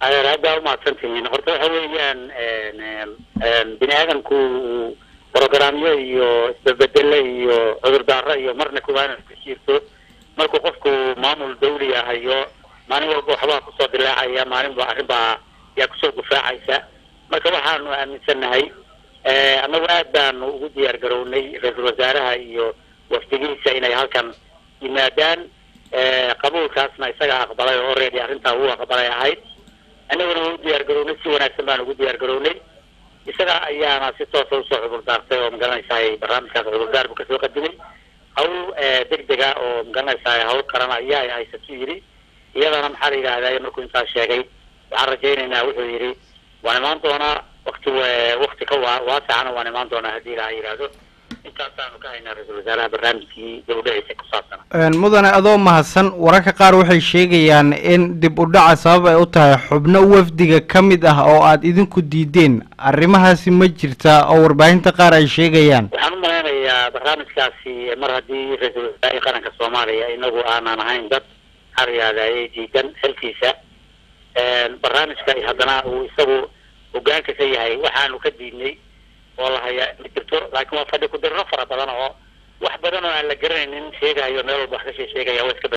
adeer haddaa umahadsan tihiin horta waxa weeyaan bini aadamku programyo iyo isbabedele iyo cudurdaaro iyo marna kuwaana ku jirto markuu qofku maamul dawli ahayo maalin walba waxbaa kusoo dilaacaya maalinba arrin baa yaa kusoo gufaacaysa marka waxaanu aaminsannahay annagu aad baanu ugu diyaar garownay ra-iisul wasaaraha iyo wafdigiisa inay halkan yimaadaan qabuulkaasna isaga aqbalay oo already arrintaa uu aqbalay ahayd annaguna waa u diyaar garownay si wanaagsan baanu ugu diyaar garownay isaga ayaana si toosa usoo cudurdaartay oo magaranaysaay barnaamijkaas cudurdaar buu kasoo qadimay hawl degdega oo magaranaysaay hawl qaran ayaa haysatu yidhi iyadana maxaa la yidhahdaa markuu intaas sheegay waxaan rajaynaynaa wuxuu yidhi waan imaan doonaa wakti wakti ka waa waasacana waan imaan doonaa haddii ilaha yidhaahdo intaasaanu ka haynaa ra-iisul wasaaraha barnaamijkii dawladhiisa ku saabsana mudane adoo mahadsan wararka qaar waxay sheegayaan in dib u dhaca sabab ay u tahay xubno wafdiga ka mid ah oo aad idinku diideen arrimahaasi ma jirtaa oo warbaahinta qaar ay sheegayaan waxaan u malaynayaa barnaamijkaasi mar haddii ra-iisul wasaarihii qaranka soomaaliya inagu aanan ahayn dad maxaa la yidhahdaye diidan xilkiisa barnaamijka haddana uu isagu hogaanka ka yahay waxaanu ka diidnay oo la haya ma jirto laakiin waa fadhi ku dirro fara badan oo wax badan oo aan la garanaynin sheegayo meel walba wax ka shee sheegaya waa iska